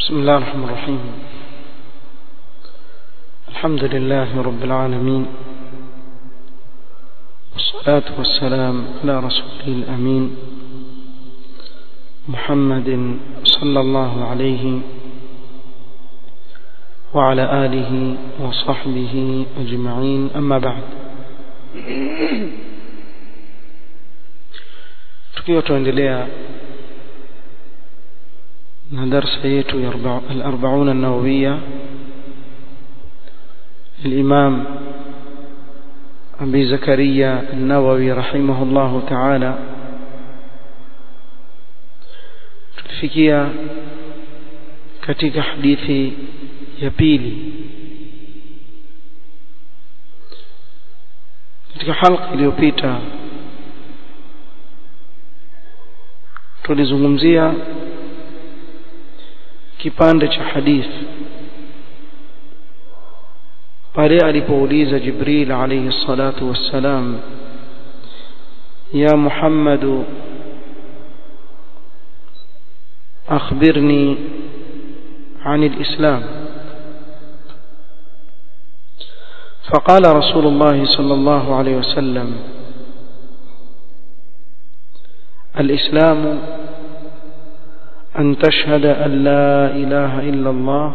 بسم الله الرحمن الرحيم الحمد لله رب العالمين والصلاة والسلام على رسوله الأمين محمد صلى الله عليه وعلى آله وصحبه أجمعين أما بعد tukiwa tuendelea na darsa yetu ya al-40 an-nawawiyya الإمام أبي زكريا النووي رحمه الله تعالى tulifikia katika hadithi ya pili katika halqa iliyopita tulizungumzia kipande cha hadithi pale alipouliza Jibril alayhi salatu wassalam ya Muhammad akhbirni عن الإسلام فقال رسول الله صلى الله عليه وسلم الإسلام أن تشهد أن لا إله إلا الله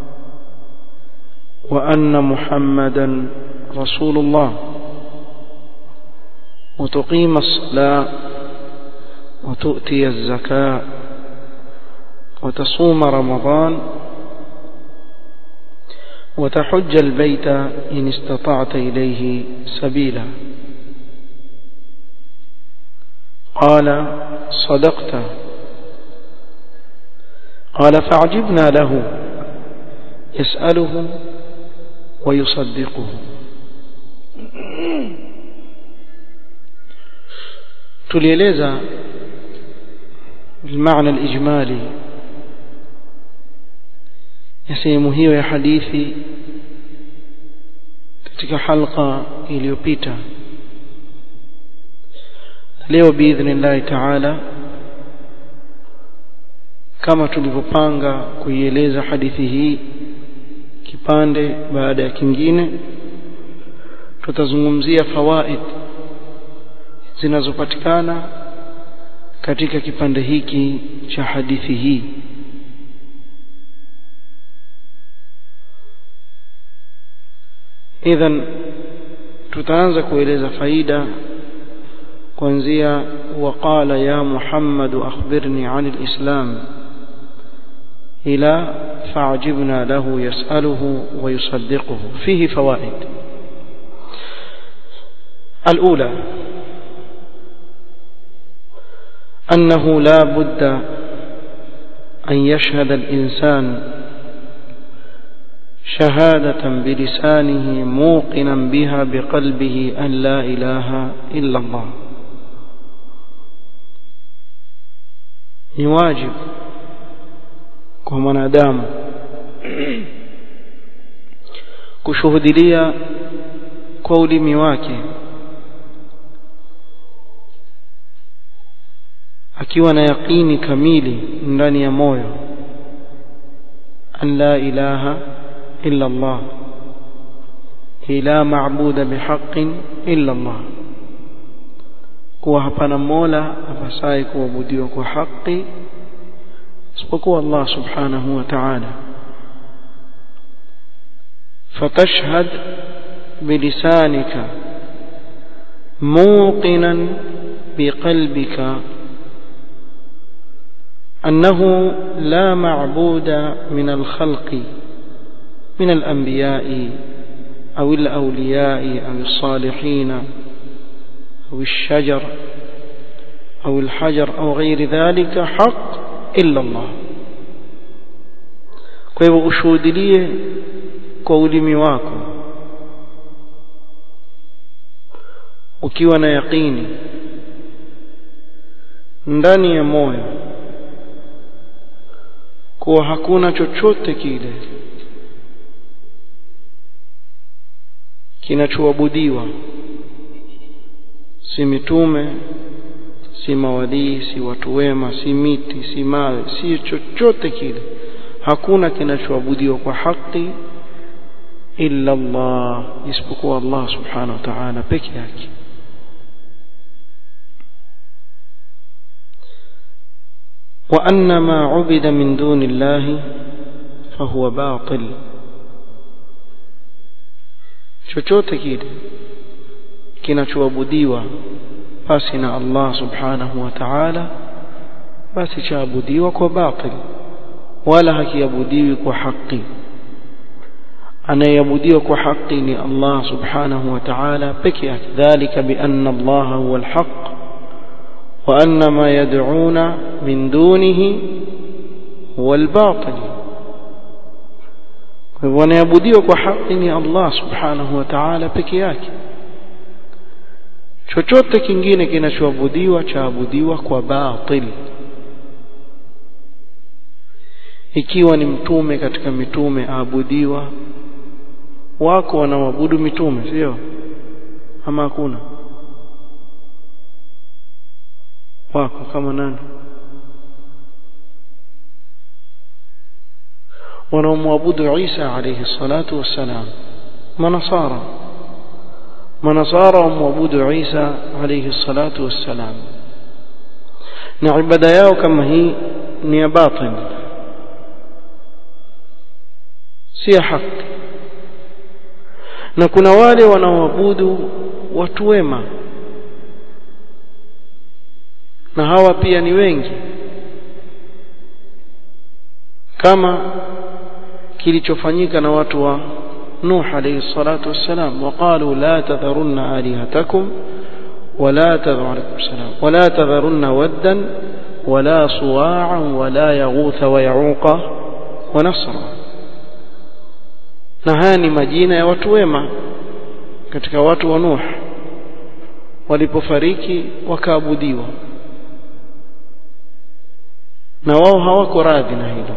وأن محمدا رسول الله وتقيم الصلاة وتؤتي الزكاة وتصوم رمضان وتحج البيت إن استطعت إليه سبيلا قال صدقت قال فعجبنا له يسأله ويصدقه tulieleza المعنى الإجمالي ya sehemu hiyo ya hadithi katika halqa iliyopita leo biidhnillahi taala kama tulivyopanga kuieleza hadithi hii kipande baada ya kingine tutazungumzia fawaid zinazopatikana katika kipande hiki cha hadithi hii idhan tutaanza kueleza faida kuanzia waqala ya Muhammad akhbirni 'an al-islam ila فعجبنا له يسأله ويصدقه فيه فوائد الأولى أنه لا بد أن يشهد الإنسان شهادة بلسانه موقنا بها بقلبه أن لا إله إلا الله يواجب kwa mwanadamu kushuhudilia kwa ulimi wake akiwa na yaqini kamili ndani ya moyo an la ilaha illa Allah la maabuda bihaqqin illa Allah kuwa hapana mola apasaye kuabudiwa kwa haki isipokuwa Allah subhanahu wa ta'ala fatashhad bilisanika موقنا بقلبك أنه لا معبود من الخلق من الأنبياء أو الأولياء أو الصالحين أو الشجر أو الحجر أو غير ذلك حق إلا الله kwa hivyo ushuhudilie kwa ulimi wako ukiwa na yaqini ndani ya moyo kuwa hakuna chochote kile kinachoabudiwa si mitume si mawalii si watu wema si miti si mawe si chochote kile hakuna kinachoabudiwa kwa haki illa Allah isipokuwa Allah subhanahu wa ta'ala peke yake وأن ما عبد من دون الله فهو باطل chochote kile kinachoabudiwa basi na Allah subhanahu wa ta'ala basi chaabudiwa kwa batil wala hakiabudiwi kwa haki anayeabudiwa kwa haki ni Allah subhanahu wa ta'ala peke yake dhalika bi anna Allah huwa al-haq wa anna ma yad'una min dunihi huwa al-batil kwa hivyo anayeabudiwa kwa haki ni Allah subhanahu wa ta'ala peke yake chochote kingine kinachoabudiwa chaabudiwa kwa batil ikiwa ni mtume katika mitume aabudiwa wako wanaoabudu mitume sio ama hakuna wako kama nani wanaomwabudu Isa alayhi salatu wassalam manasara manasara wamwabudu Isa alayhi salatu wassalam na ibada yao kama hii ni ya batil si ya haki na kuna wale wanaoabudu watu wema na hawa pia ni wengi kama kilichofanyika na watu wa Nuh alayhi salatu wassalam waqalu la tadharunna alihatakum ولا تذروا عليكم السلام ولا تذرن ودا ولا صواعا ولا يغوث ويعوق ونصرا na haya ni majina ya watu wema katika watu wa Nuh walipofariki wakaabudiwa na wao hawako radhi na hilo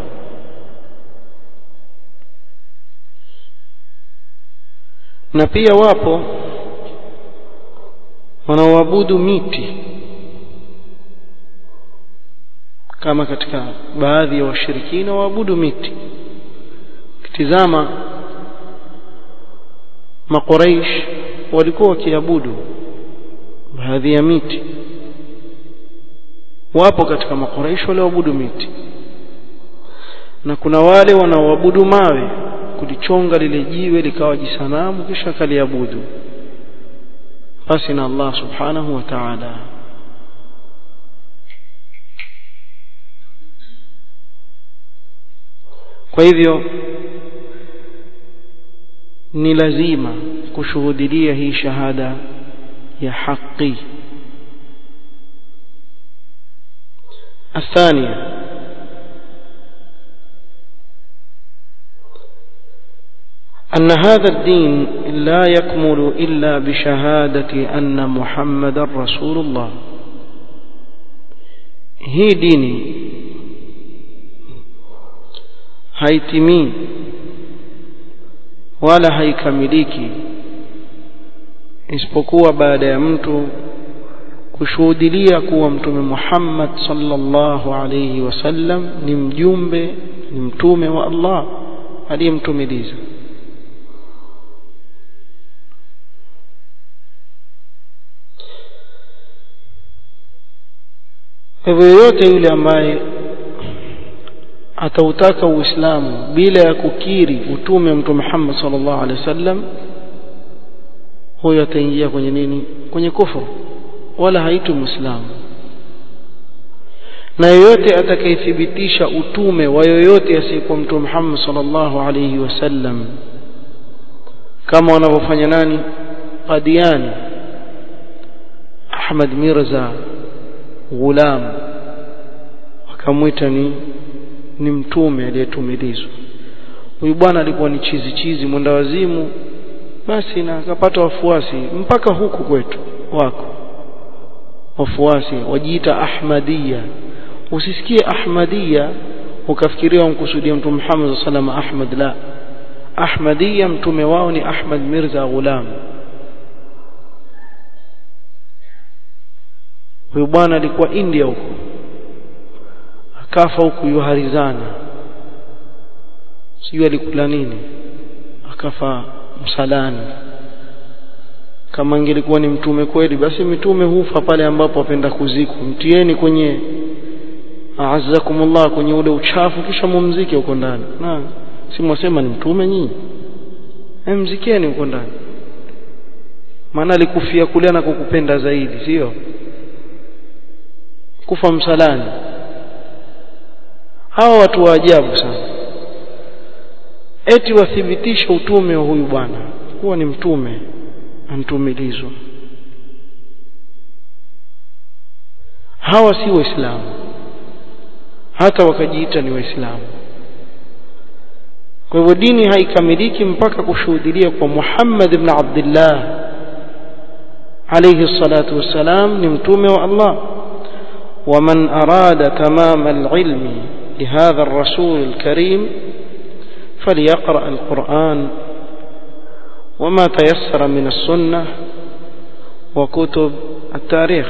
na pia wapo wanaoabudu miti kama katika baadhi ya washirikina waabudu miti kitizama makuraish walikuwa wakiabudu baadhi ya miti wapo katika makuraish walioabudu miti na kuna wale wanaoabudu mawe kulichonga lile jiwe likawa jisanamu kisha kaliabudu basi na Allah subhanahu wa ta'ala kwa hivyo ni lazima kushuhudia hii shahada ya haki الثانية أن هذا الدين لا يكمل إلا بشهادة أن محمد رسول الله هي ديني haitimii wala haikamiliki isipokuwa baada ya mtu kushuhudilia kuwa mtume Muhammad sallallahu alayhi wasallam ni mjumbe ni mtume wa Allah aliyemtumiliza hivyo yoyote yule ambaye atautaka uislamu bila ya kukiri utume wa mtume Muhammad sallallahu alaihi wasallam huyo ataingia kwenye nini kwenye kufuru wala haitwi muislamu na yoyote atakayethibitisha utume wa yoyote asiyekuwa mtume Muhammad sallallahu alaihi wasallam kama wanavyofanya nani Qadiani Ahmad Mirza Ghulam wakamwita ni ni mtume aliyetumilizwa huyu bwana alikuwa ni chizi chizi mwenda wazimu basi na akapata wafuasi mpaka huku kwetu wako wafuasi wajiita ahmadia usisikie ahmadia ukafikiria wamkusudia mtume Muhammad sallallahu alaihi Ahmad la ahmadia mtume wao ni Ahmad Mirza Ghulam huyu bwana alikuwa India huko akafa huku yuharizana sijui alikula nini akafa msalani kama ingelikuwa ni mtume kweli basi mitume hufa pale ambapo wapenda kuzikwa mtieni kwenye azakumullah kwenye ule uchafu kisha mumzike huko ndani na si mwasema ni mtume nyinyi mzikeni huko ndani maana alikufia kule na kukupenda zaidi sio kufa msalani hawa watu wa ajabu sana eti wathibitisha utume wa huyu bwana kuwa ni mtume antumilizwa hawa si waislamu hata wakajiita ni waislamu kwa hivyo dini haikamiliki mpaka kushuhudia kwa Muhammad ibn Abdullah alayhi salatu wassalam ni mtume wa Allah ومن أراد تمام العلم لهذا الرسول الكريم فليقرأ القرآن وما تيسر من السنة وكتب التاريخ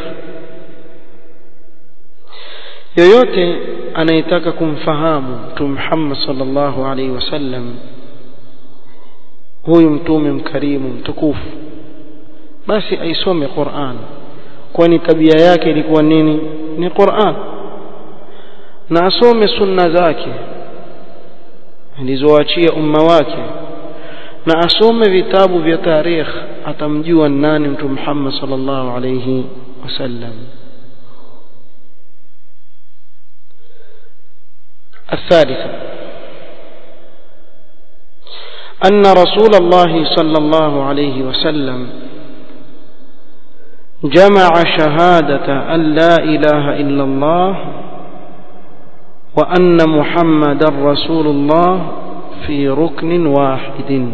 yoyote anayetaka kumfahamu mtume Muhammad sallallahu alaihi wasallam huyu mtume mkarimu mtukufu basi aisome Qur'an kwani tabia yake ilikuwa nini ni Qur'an na asome sunna zake alizoachia umma wake na asome vitabu vya tarikh atamjua nani mtume Muhammad sallallahu alayhi wasallam الثالثة أن رسول الله صلى الله عليه وسلم جمع شهادة أن لا إله إلا الله وأن محمد رسول الله في ركن واحد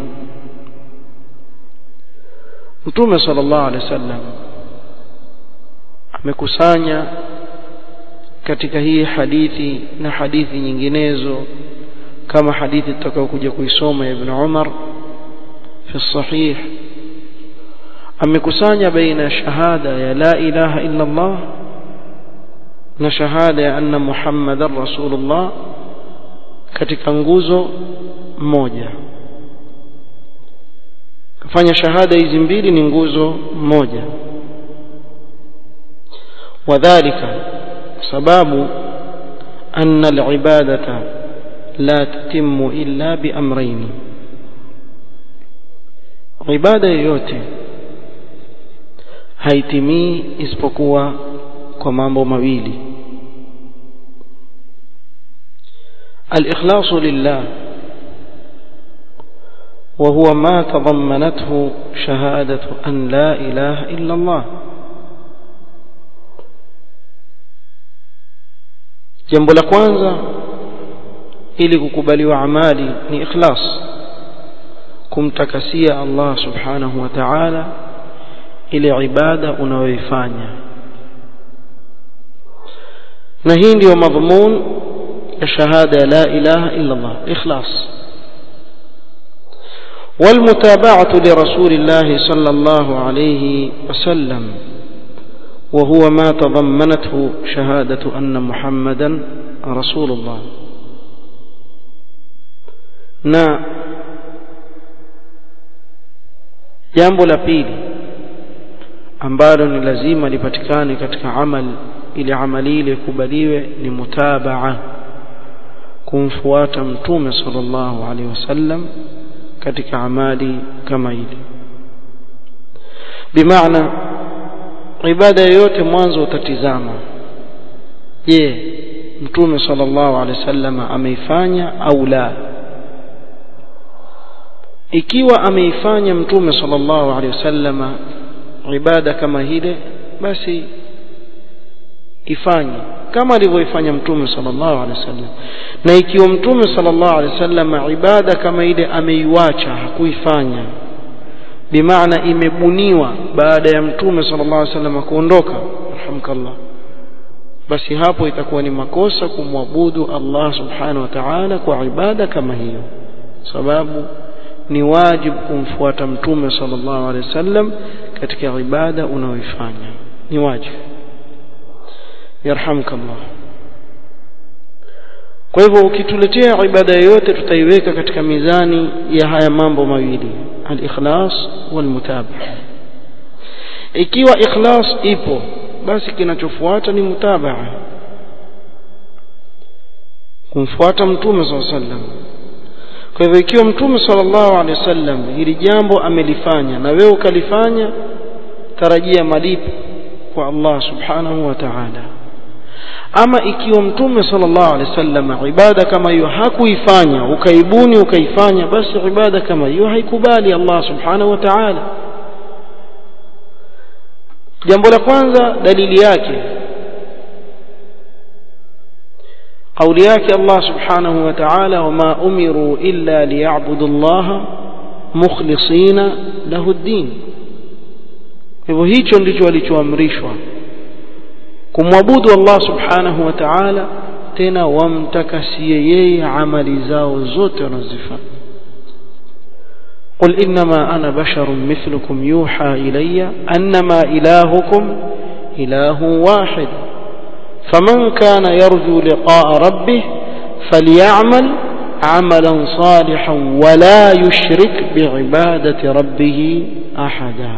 Mtume sallallahu alaihi wasallam amekusanya katika hii hadithi na hadithi nyinginezo kama hadithi tutakayokuja kuisoma Ibn Umar fi sahih amekusanya baina shahada ya la ilaha illa Allah na shahada ya anna Muhammadar Rasulullah katika nguzo moja kafanya shahada hizi mbili ni nguzo moja wadhālika sababu anna al-ibadata la tatimmu illa bi amrayn ibada yoyote haitimii isipokuwa kwa mambo mawili al-ikhlasu lillah وهو ما تضمنته شهادة أن لا إله إلا الله jambo la kwanza ili kukubaliwa amali ni ikhlas kumtakasia Allah subhanahu wa ta'ala ile ibada unayoifanya na hii ndiyo madhmun ya shahada ya la ilaha illa Allah ikhlas والمتابعة لرسول الله صلى الله عليه وسلم وهو ما تضمنته شهادة أن محمدا رسول الله na jambo la pili ambalo ni lazima lipatikane katika amal ili amali ile kubaliwe ni mutabaa kumfuata mtume sallallahu alaihi wasallam katika amali kama hili bimaana ibada yoyote mwanzo utatizama je mtume sallallahu alaihi wasallam ameifanya au la ikiwa ameifanya mtume sallallahu alaihi wasallam ibada kama hile basi ifanye kama alivyoifanya mtume sallallahu alaihi wasallam na ikiwa mtume sallallahu alaihi wasallam ibada kama ile ameiwacha hakuifanya bimaana imebuniwa baada ya mtume sallallahu alaihi wasallam kuondoka alhamdulillah basi hapo itakuwa ni makosa kumwabudu Allah subhanahu wa ta'ala kwa ibada kama hiyo sababu ni wajibu kumfuata mtume sallallahu alaihi wasallam katika ibada unaoifanya ni wajibu yarhamkallah kwa hivyo ukituletea ibada yoyote tutaiweka katika mizani ya haya mambo mawili al-ikhlas wal-mutabaa ikiwa ikhlas ipo basi kinachofuata ni mutabaa kumfuata mtume sallallahu alaihi wasallam kwa hivyo ikiwa mtume sallallahu alaihi wasallam hili jambo amelifanya na wewe ukalifanya tarajia malipo kwa Allah subhanahu wa ta'ala ama ikiwa mtume sallallahu alaihi wasallam ibada kama hiyo hakuifanya ukaibuni ukaifanya basi ibada kama hiyo haikubali Allah subhanahu wa ta'ala jambo la kwanza dalili yake قول yake Allah subhanahu wa ta'ala wama umiru illa liya'budu Allah mukhlisina lahu ad-din hivyo hicho ndicho walichoamrishwa kumwabudu Allah subhanahu wa ta'ala tena wamtakasie yeye amali zao zote wanazifanya قل إنما أنا بشر مثلكم يوحى إلي أنما إلهكم إله واحد فمن كان يرجو لقاء ربه فليعمل عملا صالحا ولا يشرك بعبادة ربه أحدا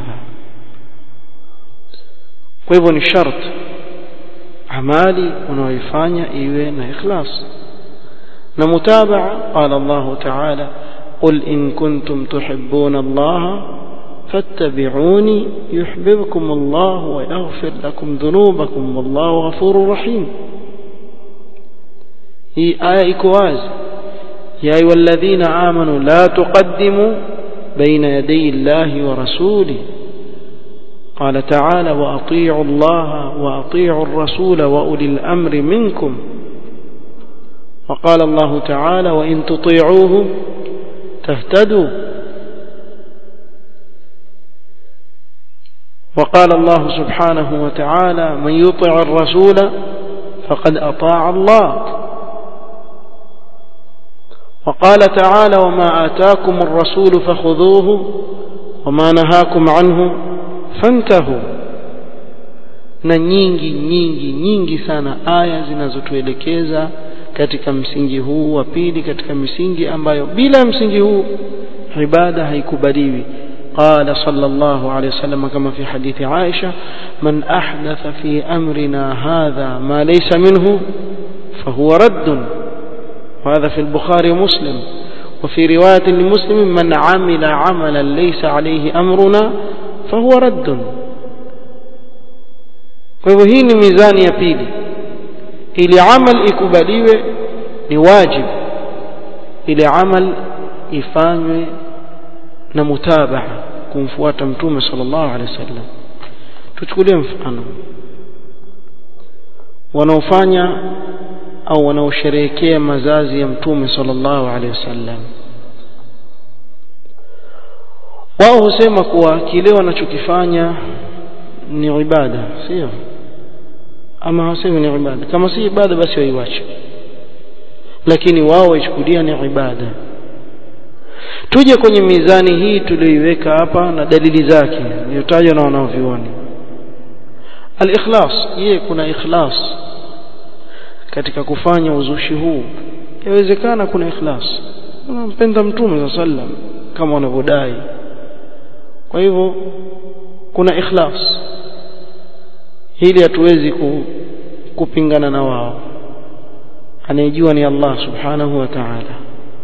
kwa ni shart amali unaoifanya iwe na ikhlas na mutabaa qala Allah ta'ala قل إن كنتم تحبون الله فاتبعوني يحببكم الله ويغفر لكم ذنوبكم والله غفور رحيم هي آية إكواز يا أيها الذين آمنوا لا تقدموا بين يدي الله ورسوله قال تعالى وأطيعوا الله وأطيعوا الرسول وأولي الأمر منكم وقال الله تعالى وإن تطيعوه تهتدوا وقال الله سبحانه وتعالى من يطع الرسول فقد أطاع الله وقال تعالى وما آتاكم الرسول فخذوه وما نهاكم عنه فانتهوا na nyingi nyingi nyingi sana aya zinazotuelekeza katika msingi huu wa pili katika misingi ambayo bila msingi huu ibada haikubaliwi قال صلى الله عليه وسلم كما في حديث عائشة من أحدث في أمرنا هذا ما ليس منه فهو رد وهذا في البخاري ومسلم وفي رواية لمسلم من عمل عملا ليس عليه أمرنا فهو رد kwa hii ni mizani ya pili ili amal ikubaliwe ni wajib ili amal ifanywe na mutabaa kumfuata mtume sallallahu alaihi wasallam tuchukulie mfano wanaofanya au wanaosherehekea mazazi ya mtume sallallahu alaihi wasallam wao husema kuwa kile wanachokifanya ni ibada sio ama hawasemi ni ibada kama si ibada basi waiwache lakini wao waichukulia ni ibada tuje kwenye mizani hii tuliyoiweka hapa na dalili zake iliyotajwa na wanaovioni al-ikhlas je kuna ikhlas katika kufanya uzushi huu yawezekana kuna ikhlas unampenda mtume sallam kama wanavyodai kwa hivyo kuna ikhlas hili hatuwezi ku, kupingana na wao anayejua ni Allah subhanahu wa ta'ala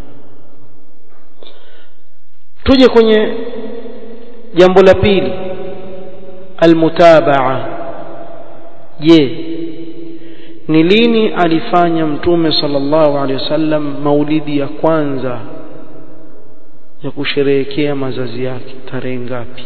tuje kwenye jambo la pili almutabaa je ni lini alifanya mtume sallallahu alaihi wasallam maulidi ya kwanza ya kusherehekea mazazi yake tarehe ngapi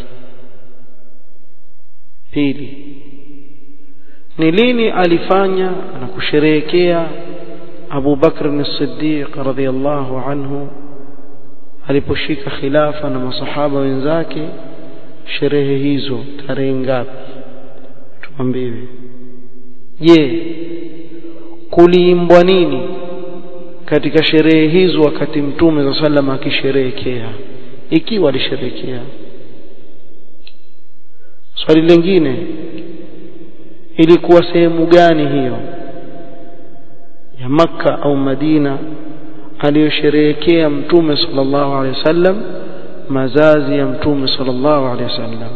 pili ni lini alifanya na kusherehekea Abu Bakr as-Siddiq radhiyallahu anhu aliposhika khilafa na masahaba wenzake sherehe hizo tarehe ngapi tuambiwe je kuliimbwa nini katika sherehe hizo wakati mtume za sallam akisherehekea ikiwa alisherehekea swali lingine ilikuwa sehemu gani hiyo ya Makka au Madina aliyosherehekea mtume sallallahu alaihi wasallam mazazi ya mtume sallallahu alaihi wasallam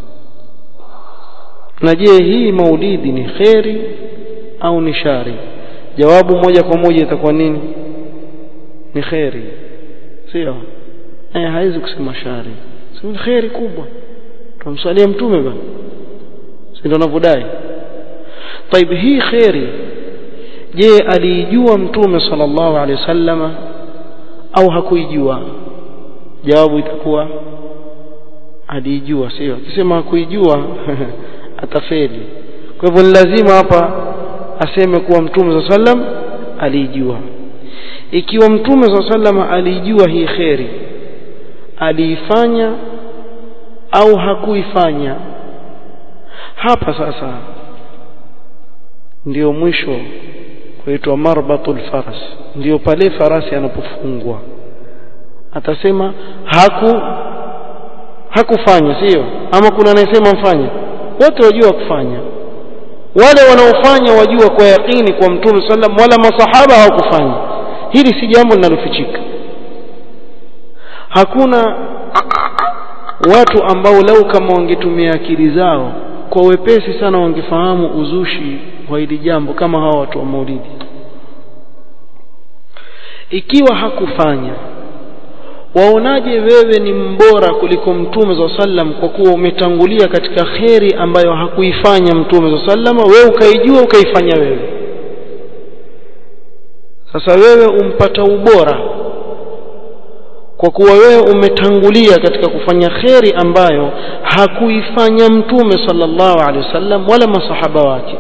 na je hii maulidi ni kheri au ni shari jawabu moja kwa moja itakuwa nini ni kheri sio eh haiwezi kusema shari sio kheri kubwa tumsalie mtume bwana si ndio anavyodai طيب hii kheri je aliijua mtume sallallahu alaihi wasallama au hakuijua jawabu itakuwa aliijua sio akisema hakuijua atafeli kwa hivyo ni lazima hapa aseme kuwa mtume sallam aliijua ikiwa mtume sallam alijua hii kheri aliifanya au hakuifanya hapa sasa ndio mwisho kuitwa marbatul faras ndio pale farasi anapofungwa atasema haku hakufanya sio ama kuna anayesema mfanye wote wajua kufanya wale wanaofanya wajua kwa yakini kwa mtume sallam wala masahaba hawakufanya hili si jambo linalofichika hakuna watu ambao lau kama wangetumia akili zao kwa wepesi sana wangefahamu uzushi wa hili jambo kama hawa watu wa maulidi ikiwa hakufanya waonaje wewe ni mbora kuliko mtume za sallam kwa kuwa umetangulia katika kheri ambayo hakuifanya mtume za sallam wewe ukaijua ukaifanya wewe sasa wewe umpata ubora kwa kuwa wewe umetangulia katika kufanya kheri ambayo hakuifanya mtume sallallahu alaihi wasallam wala masahaba wake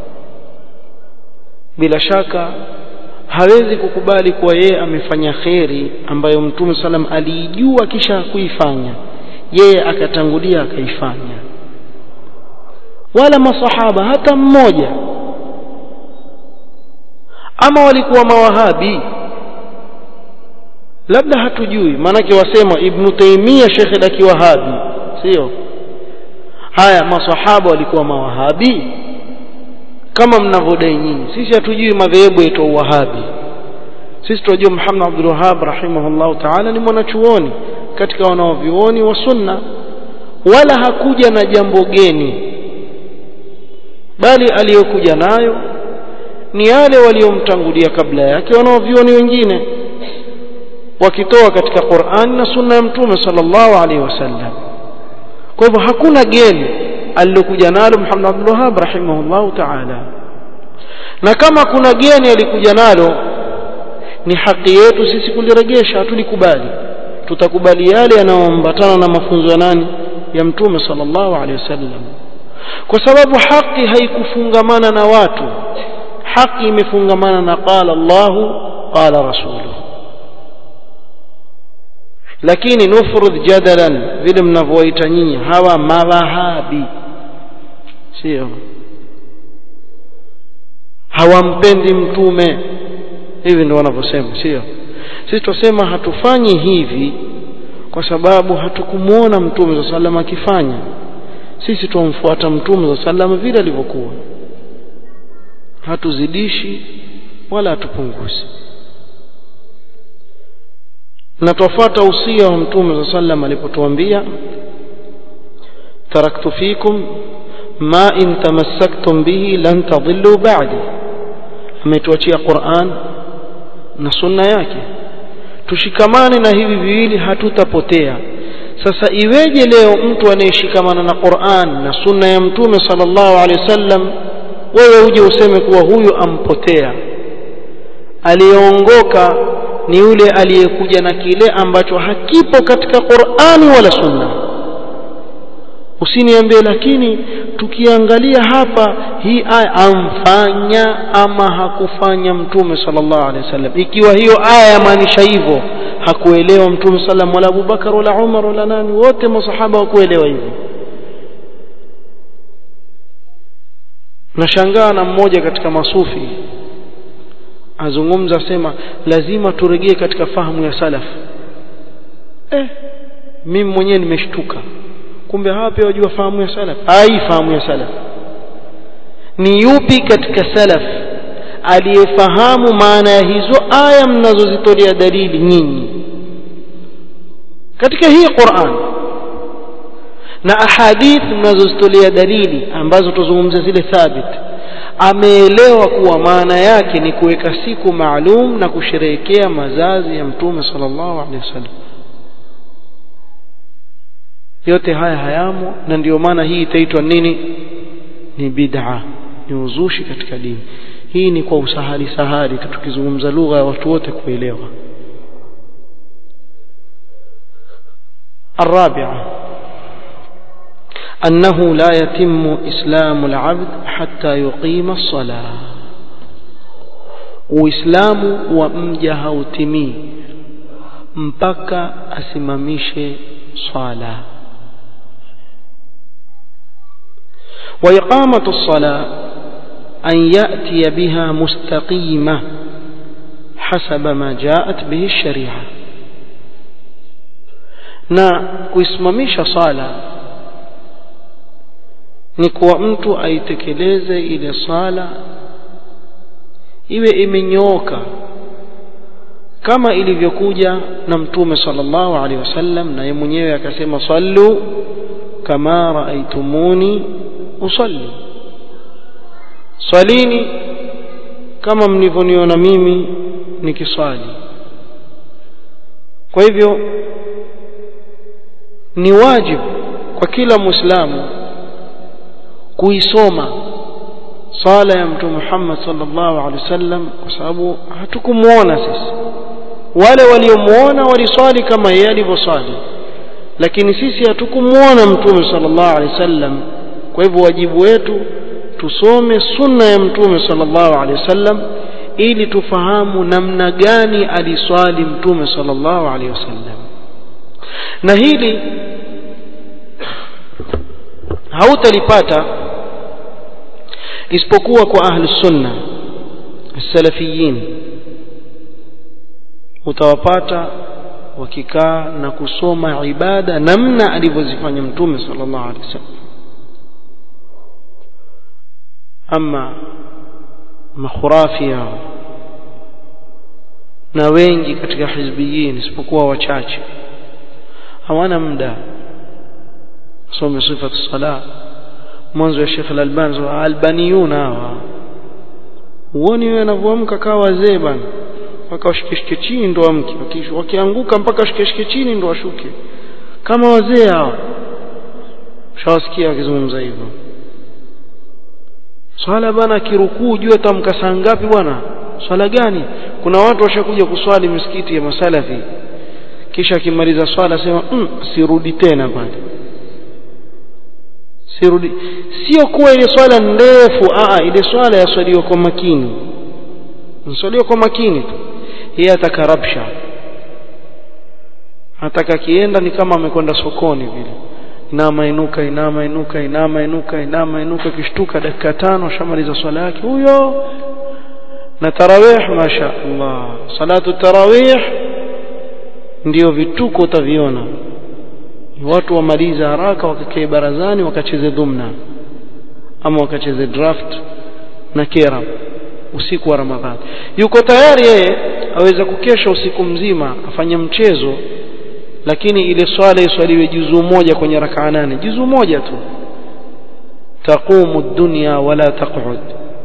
bila shaka hawezi kukubali kuwa yeye amefanya kheri ambayo mtume salam aliijua kisha kuifanya yeye akatangulia akaifanya wala masahaba hata mmoja ama walikuwa mawahabi labda hatujui maanake wasema ibnu taimia shekhe la kiwahabi sio haya masahaba walikuwa mawahabi kama mnavyodai nyinyi sisi hatujui madhehebu yetu wahabi sisi tunajua Muhammad Abdul Wahhab rahimahullah ta'ala ni mwanachuoni katika wanaovyuoni wa sunna wala hakuja na jambo geni bali aliyokuja nayo ni yale waliomtangulia kabla yake wanaovyuoni wengine wakitoa katika Qur'an na sunna ya mtume sallallahu alaihi wasallam kwa hivyo hakuna geni alilokuja nalo Muhammad Abdul Wahhab rahimahullah ta'ala na kama kuna geni alikuja nalo ni haki yetu sisi kuliregesha hatulikubali tutakubali yale yanayoambatana na mafunzo ya nani ya mtume sallallahu alaihi wasallam kwa sababu haki haikufungamana na watu haki imefungamana na qala Allahu qala rasuluhu lakini nufrudh jadalan vile mnavyoita nyinyi hawa mawahabi sio hawampendi mtume hivi ndio wanavyosema sio sisi tusema hatufanyi hivi kwa sababu hatukumuona mtume za salama akifanya sisi tumfuata mtume za salama vile alivyokuwa hatuzidishi wala hatupunguzi na tufuata usia wa mtume za sallam alipotuambia taraktu fikum ma in tamassaktum bihi lan tadhillu ba'di ametuachia Qur'an na sunna yake tushikamane na hivi viwili hatutapotea sasa iweje leo mtu anayeshikamana na Qur'an na sunna ya mtume sallallahu alaihi wasallam wewe uje useme kuwa huyu ampotea aliyeongoka ni yule aliyekuja na kile ambacho hakipo katika Qur'ani wala Sunna usiniambie lakini tukiangalia hapa hii aya amfanya ama hakufanya mtume sallallahu alaihi wasallam ikiwa hiyo aya yamaanisha hivyo hakuelewa mtume sallam wala Abubakar wala Umar wala nani wote masahaba hawakuelewa hivyo nashangaa na mmoja katika masufi azungumza sema lazima turejee katika fahamu ya salaf eh mimi mwenyewe nimeshtuka kumbe hawa pia wajua fahamu ya salaf ai fahamu ya salaf ni yupi katika salaf aliyefahamu maana ya hizo aya mnazozitolea dalili nyinyi katika hii Qur'an na ahadith mnazozitolea dalili ambazo tuzungumza zile thabit ameelewa kuwa maana yake ni kuweka siku maalum na kusherehekea mazazi ya mtume sallallahu alaihi wasallam yote haya hayamo na ndiyo maana hii itaitwa nini ni bid'a ni uzushi katika dini hii ni kwa usahali sahali tukizungumza lugha ya watu wote kuelewa الرابعة أنه لا يتم إسلام العبد حتى يقيم الصلاة وإسلام ومجه وتمي mpaka asimamishe swala وإقامة الصلاة أن يأتي بها مستقيمة حسب ما جاءت به الشريعة na kuisimamisha sala ni kuwa mtu aitekeleze ile sala iwe imenyooka kama ilivyokuja na mtume sallallahu alaihi wasallam na yeye mwenyewe akasema sallu kama raaitumuni usalli swalini kama mlivyoniona mimi nikiswali kwa hivyo ni wajibu kwa kila muislamu kuisoma sala ya mtume Muhammad sallallahu alaihi wasallam kwa sababu hatukumuona sisi wale waliomuona waliswali kama yeye alivyoswali lakini sisi hatukumuona mtume sallallahu alaihi wasallam kwa hivyo wajibu wetu tusome sunna ya mtume sallallahu alaihi wasallam ili tufahamu namna gani aliswali mtume sallallahu alaihi wasallam na hili hautalipata isipokuwa kwa ahli sunna salafiyin utawapata wakikaa na kusoma ibada namna alivyozifanya mtume sallallahu alaihi wasallam ama makhurafi yao na wengi katika hizbiyin isipokuwa wachache hawana muda some sifatu sala mwanzo ya Sheikh Al-Albani albaniyun hawa uone wewe anavyoamka kawa wazee bana mpaka washikeshike chini ndo amke wakianguka mpaka washikeshike chini ndo washuke kama wazee hawa shawasikia wakizungumza hivyo swala bana kirukuu jua tamka saa ngapi bwana swala gani kuna watu washakuja kuswali misikiti ya masalafi kisha akimaliza swala sema mm, sirudi tena pale sirudi sio kuwa ile swala ndefu aa ile swala yaswaliwa kwa makini nswaliwa kwa makini tu yeye atakarabsha ataka kienda ni kama amekwenda sokoni vile inama inuka inama inuka inama inuka inama inuka kishtuka dakika tano shamaliza swala yake huyo na tarawih masha Allah salatu tarawih ndio vituko utaviona watu wamaliza haraka wakakae barazani wakacheze dhumna ama wakacheze draft na kera usiku wa Ramadhani yuko tayari yeye aweza kukesha usiku mzima afanye mchezo lakini ile swala iswaliwe juzu moja kwenye rakaa nane juzu moja tu taqumu dunya wala taq'ud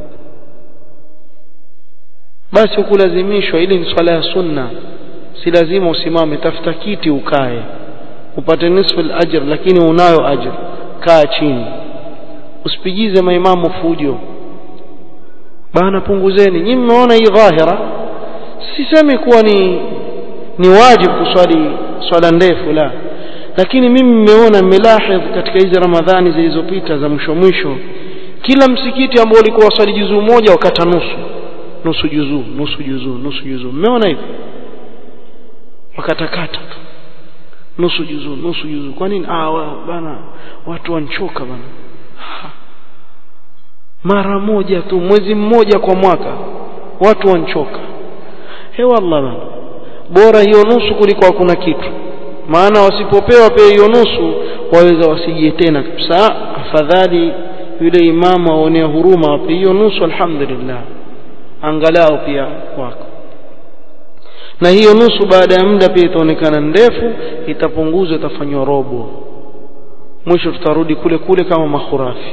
basi ukulazimishwa ili ni swala ya sunna si lazima usimame tafuta kiti ukae upate nisfu al-ajr lakini unayo ajr kaa chini usipigize maimamu fujo bana punguzeni nyinyi mmeona hii dhahira sisemi kuwa ni ni wajibu kuswali swala ndefu la lakini mimi nimeona nimelahidh katika hizi ramadhani zilizopita za mwisho mwisho kila msikiti ambao ulikuwa waswali juzuu moja wakata nusu nusu juzuu nusu juzuu nusu juzuu mmeona hivyo wakatakata tu nusu juzuu nusu juzuu kwa nini ah wa, bana watu wanchoka bana ha. mara moja tu mwezi mmoja kwa mwaka watu wanchoka he wallah bana bora hiyo nusu kuliko hakuna kitu maana wasipopewa pia hiyo nusu waweza wasije tena kabisa afadhali yule imamu aonea huruma wape hiyo nusu alhamdulillah angalau pia kwako na hiyo nusu baada ya muda pia itaonekana ndefu itapunguzwa itafanywa robo mwisho tutarudi kule kule kama mahurafi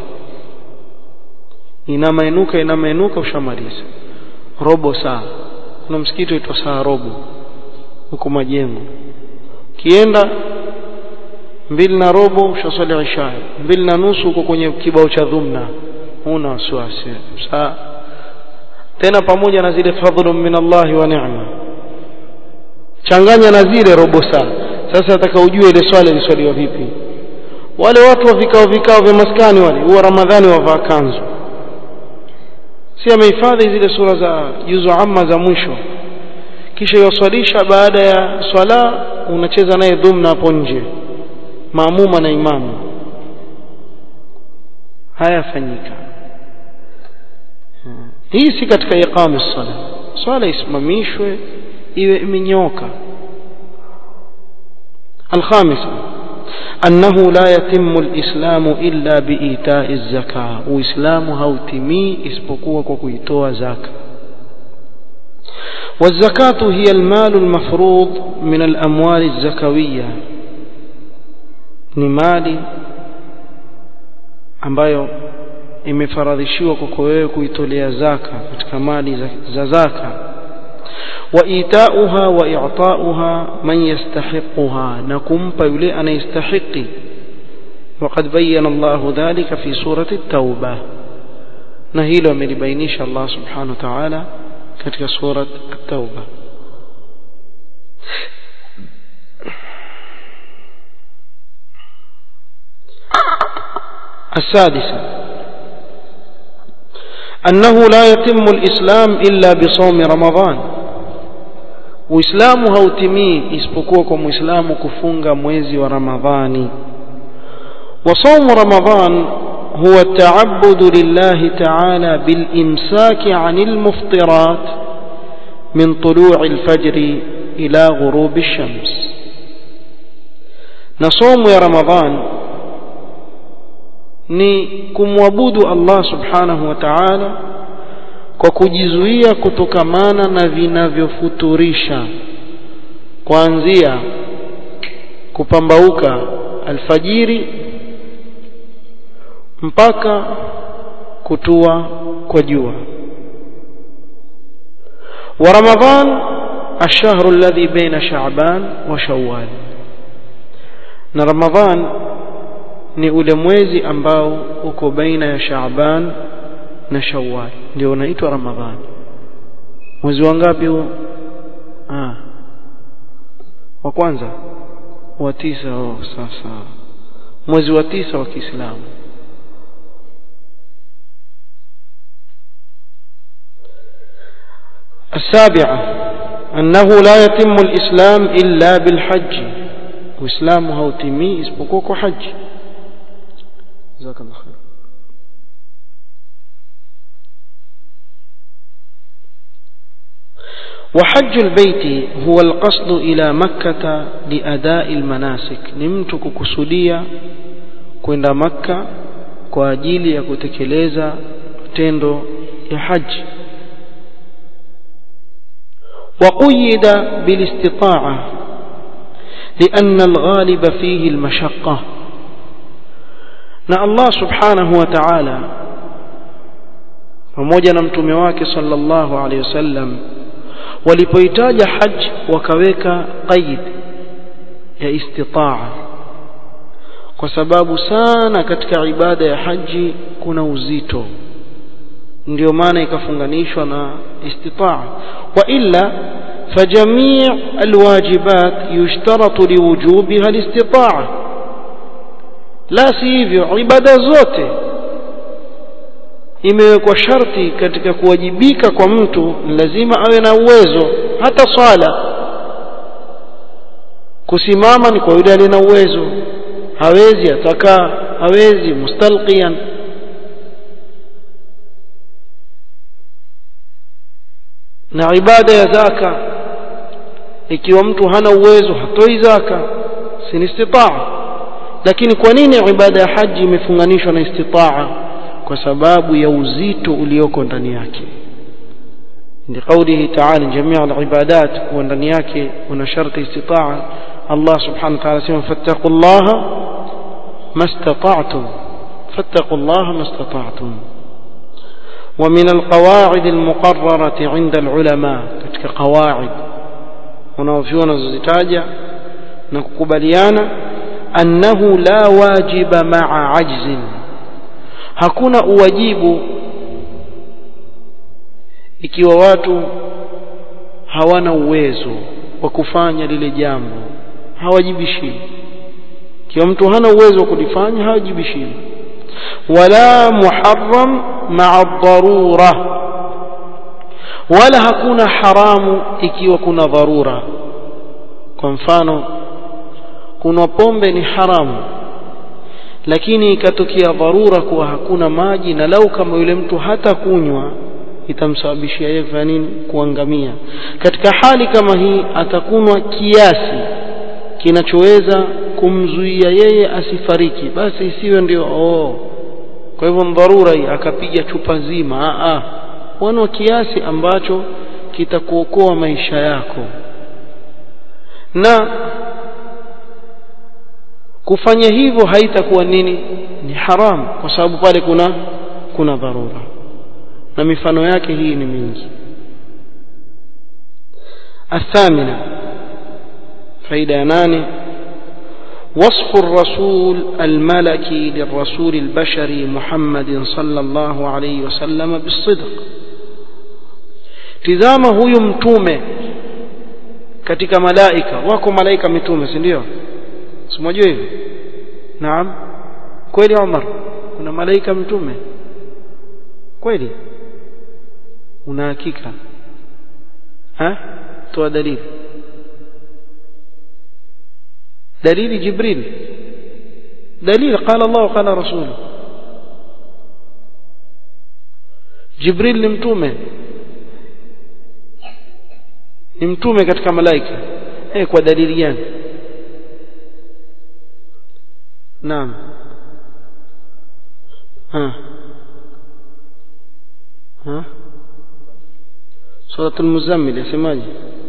inamainuka inamainuka ushamaliza robo saa kuna msikiti uitwa saa robo huko majengo kienda mbili na robo ushaswali isha mbili na nusu huko kwenye kibao cha dhumna huna wasiwasi saa tena pamoja na zile fadhlu min Allah wa ni'ma changanya na zile robo saa sasa nataka ujue ile swala iliswaliwa vipi wale watu wa vikao vikao vya maskani wale huwa ramadhani wavaa kanzu si amehifadhi zile sura za juzu amma za mwisho kisha yoswalisha baada ya swala unacheza naye dhumna hapo nje maamuma na imamu hayafanyika hii si katika iqama sala swala isimamishwe iwe imenyoka الخامسة أنه لا يتم الإسلام إلا بإيتاء الزكاة وإسلام هوتمي اسبقوا وكويتوا زكاة والزكاة هي المال المفروض من الأموال الزكوية نمالي ambayo imefaradhishiwa kwako wewe kuitolea zaka katika mali za zaka وإيتاؤها وإعطاؤها من يستحقها نكم يلي أن يستحق وقد بين الله ذلك في سورة التوبة نهيل من بينيش الله سبحانه وتعالى كتك سورة التوبة السادسة أنه لا يتم الإسلام إلا بصوم رمضان Uislamu hautimii isipokuwa kwa Muislamu kufunga mwezi wa Ramadhani. Wa saumu Ramadhan huwa ta'abbudu lillahi ta'ala bil imsaki 'anil muftirat min tulu'i al-fajr ila ghurubi ash-shams. Na saumu ya Ramadhan ni kumwabudu Allah subhanahu wa ta'ala kwa kujizuia kutokamana na vinavyofuturisha kuanzia kupambauka alfajiri mpaka kutua kwa jua wa ramadhan الشهر الذي بين شعبان وشوال na ramadhan ni ule mwezi ambao uko baina ya shaaban na shawwal ndio unaitwa ramadhani mwezi wa ngapi huo ah wa kwanza wa tisa oh sasa mwezi wa tisa wa Kiislamu السابعة أنه لا يتم الإسلام إلا بالحج وإسلام هوتمي اسبقوك حج جزاك الله خير وحج البيت هو القصد إلى مكة لأداء المناسك نمتك كسودية kwenda makka kwa ajili ya kutekeleza tendo ya haji وقيد بالاستطاعة لأن الغالب فيه المشقة na Allah subhanahu wa ta'ala pamoja na mtume wake sallallahu alaihi wasallam walipoitaja haji wakaweka qaid ya istitaa kwa sababu sana katika ibada ya haji kuna uzito ndio maana ikafunganishwa na istitaa wa illa فجميع الواجبات يشترط لوجوبها الاستطاعة لا sivyo ibada zote imewekwa sharti katika kuwajibika kwa mtu lazima awe na uwezo hata swala kusimama ni kwa yule aliye na uwezo hawezi atakaa hawezi mustalqiyan na ibada ya zaka ikiwa mtu hana uwezo hatoi zaka si istitaa lakini kwa nini ibada ya haji imefunganishwa na istitaa kwa sababu ya uzito ulioko ndani yake لقوله تعالى جميع العبادات وندني yake una sharti istitaa Allah subhanahu wa ta'ala sema fattaqullaha mastata'tum fattaqullaha mastata'tum ومن القواعد المقررة عند العلماء katika qawaid wanaovyona zozitaja na kukubaliana annahu la wajiba ma'a ajzin hakuna uwajibu ikiwa watu hawana uwezo wa kufanya lile jambo hawajibishi ikiwa mtu hana uwezo wa kulifanya hawajibishi wala muharram ma'a dharura wala hakuna haramu ikiwa kuna dharura kwa mfano kuna pombe ni haramu lakini ikatokea dharura kuwa hakuna maji na lau kama yule mtu hata kunywa itamsababishia yeye kufanya nini kuangamia katika hali kama hii atakunwa kiasi kinachoweza kumzuia yeye asifariki basi isiwe ndio oh kwa hivyo dharura hii akapiga chupa nzima a a wanwa kiasi ambacho kitakuokoa maisha yako na kufanya hivyo haitakuwa nini ni haram kwa sababu pale kuna kuna dharura na mifano yake hii ni mingi الثامنة فإذا ناني وصف الرسول الملكي للرسول البشري محمد صلى الله عليه وسلم بالصدق tizama huyu mtume katika malaika wako malaika mitume si ndio simwajua hivyo naam kweli Umar kuna malaika mtume kweli una hakika ha toa dalili dalili jibril dalili qala Allah qala rasul jibril ni mtume ni mtume katika malaika eh kwa dalili gani naam ha ha سورة المزمل يسماجي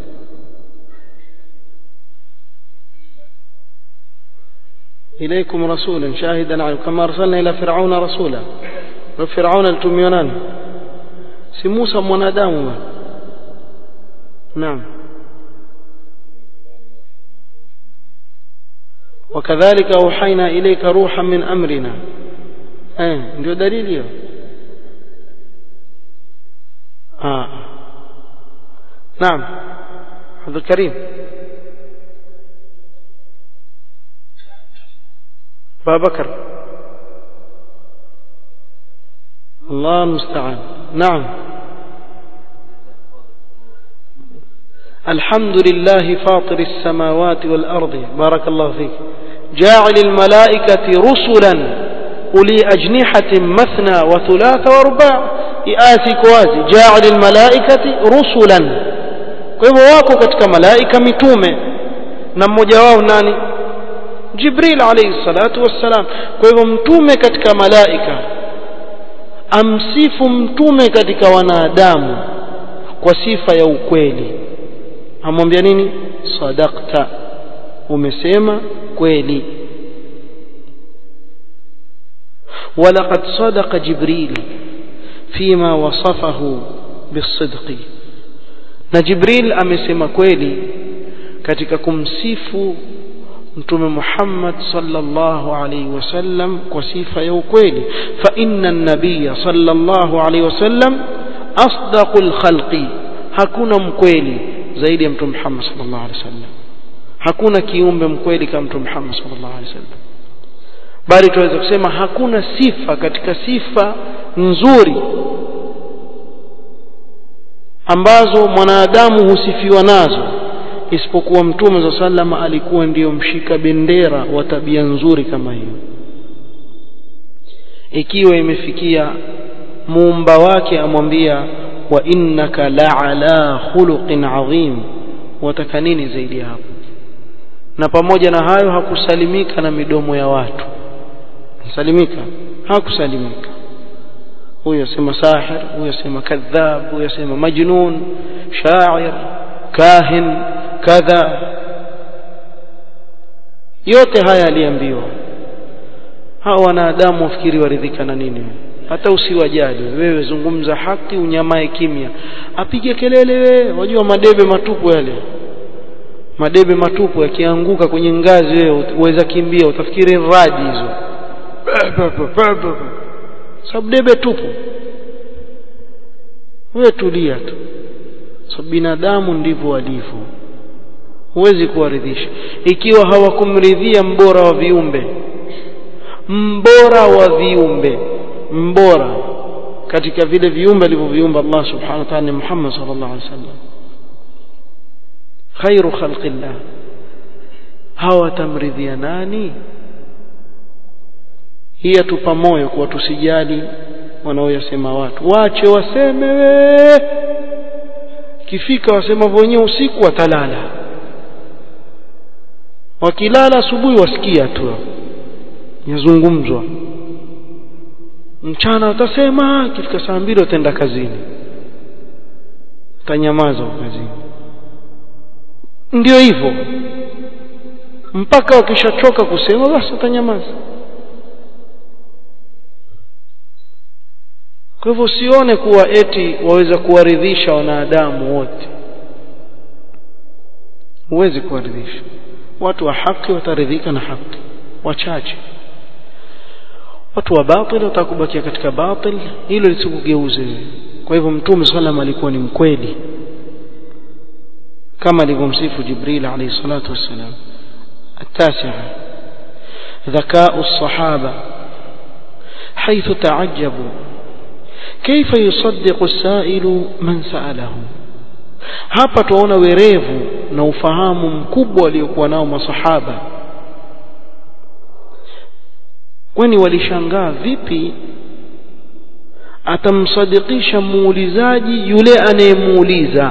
إليكم رسولا شاهدا عليكم كما أرسلنا إلى فرعون رسولا وفرعون التميونان si Musa mwanadamu naam وكذلك أوحينا إليك روحا من أمرنا eh ndio dalili hiyo ah نعم عبد الكريم أبا بكر الله المستعان نعم الحمد لله فاطر السماوات والأرض بارك الله فيك جاعل الملائكة رسلا أولي أجنحة مثنى وثلاث ورباع إآسي كوازي جاعل الملائكة رسلا kwa hivyo wako katika malaika mitume na mmoja wao nani Jibril alayhi salatu wassalam kwa hivyo mtume katika malaika amsifu mtume katika wanadamu kwa sifa ya ukweli amwambia nini sadaqta umesema kweli ولقد صدق جبريل فيما وصفه بالصدق na Jibril amesema kweli katika kumsifu mtume Muhammad sallallahu alaihi wasallam kwa sifa ya ukweli fa inna an-nabiy sallallahu alaihi wasallam asdaqul khalqi hakuna mkweli zaidi ya mtume Muhammad sallallahu alaihi wasallam hakuna kiumbe mkweli kama mtume Muhammad sallallahu alaihi wasallam bali tunaweza kusema hakuna sifa katika sifa nzuri ambazo mwanadamu husifiwa nazo isipokuwa mtume za sallama alikuwa ndiyo mshika bendera wa tabia nzuri kama hiyo ikiwa imefikia muumba wake amwambia wa innaka la'ala khuluqin adhim wataka nini zaidi hapo na pamoja na hayo hakusalimika na midomo ya watu salimika hakusalimika huyu asema sahir huyu asema kadhab huyu asema majnun shair kahin kadha yote haya aliambiwa hawa wanadamu wafikiri waridhika na nini hata usiwajali wewe zungumza haki unyamae kimya apige kelele wewe wajua madebe matupu yale madebe matupu yakianguka kwenye ngazi wewe uweza kimbia utafikiri radi hizo sababu debe tupu wewe tulia tu sababu binadamu ndivyo walivyo huwezi kuwaridhisha ikiwa hawakumridhia mbora wa viumbe mbora wa viumbe mbora katika vile viumbe alivyoviumba Allah subhanahu wa ta'ala ni Muhammad sallallahu alaihi wasallam khairu khalqillah hawatamridhia nani hii atupa moyo kuwa tusijali wanaoyasema watu wache waseme we kifika wasema wenyewe usiku watalala wakilala asubuhi wasikia tu yazungumzwa mchana watasema kifika saa mbili wataenda kazini utanyamaza kazini ndio hivyo mpaka wakishachoka kusema basi utanyamaza kwa hivyo usione kuwa eti waweza kuwaridhisha wanadamu wote huwezi kuwaridhisha watu wa haki wataridhika na haki wachache watu wa batil watakubakia katika batil hilo lisikugeuze kwa hivyo mtume sallam alikuwa ni mkweli kama alivyomsifu jibril alayhi salatu wassalam التاسعة ذكاء الصحابة حيث تعجبوا كيف يصدق السائل من سأله hapa tuona werevu na ufahamu mkubwa waliokuwa nao masahaba kwani walishangaa vipi atamsadikisha muulizaji yule anayemuuliza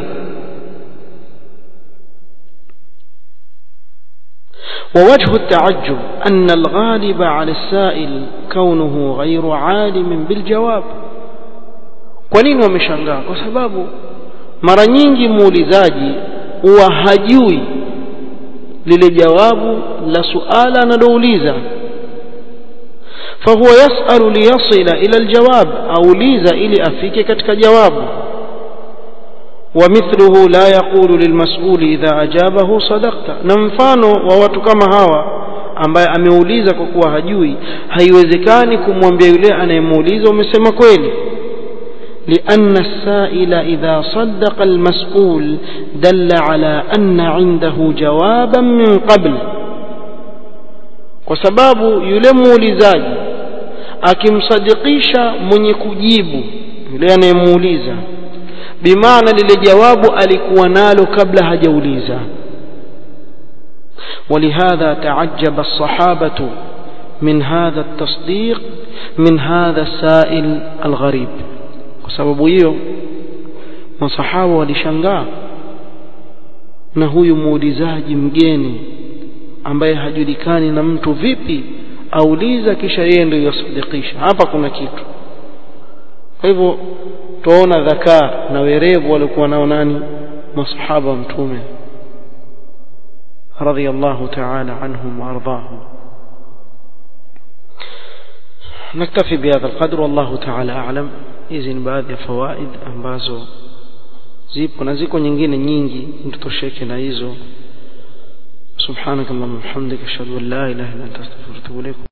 ووجه التعجب أن الغالب على السائل كونه غير عالم بالجواب kwa nini wameshangaa kwa sababu mara nyingi muulizaji huwa hajui lile jawabu la suala analouliza فهو يسأل ليصل إلى الجواب أوليز إلي أفيك كتك جواب ومثله لا يقول للمسؤول إذا أجابه صدقت نمفانو وواتكما هوا ambaye ameuliza kwa kuwa hajui haiwezekani kumwambia yule anayemuuliza umesema kweli لأن السائل إذا صدق المسؤول دل على أن عنده جوابا من قبل kwa sababu yule muulizaji akimsadikisha mwenye kujibu yule anayemuuliza bimaana lile jawabu alikuwa nalo kabla hajauliza ولهذا تعجب الصحابة من هذا التصديق من هذا السائل الغريب وسبب hiyo masahaba walishangaa na huyu muulizaji mgeni ambaye hajulikani na mtu vipi auliza kisha yeye ndio yasadikisha hapa kuna kitu kwa hivyo tuona dhakaa na werevu walikuwa nao nani masahaba wa mtume رضي الله تعالى عنهم وارضاهم نكتفي بهذا القدر والله تعالى اعلم hizi ni baadhi ya fawaid ambazo zipo na ziko nyingine nyingi mtutosheke na hizo سبحانك اللهم وبحمدك اشهد ان لا اله الا انت استغفرك واتوب اليك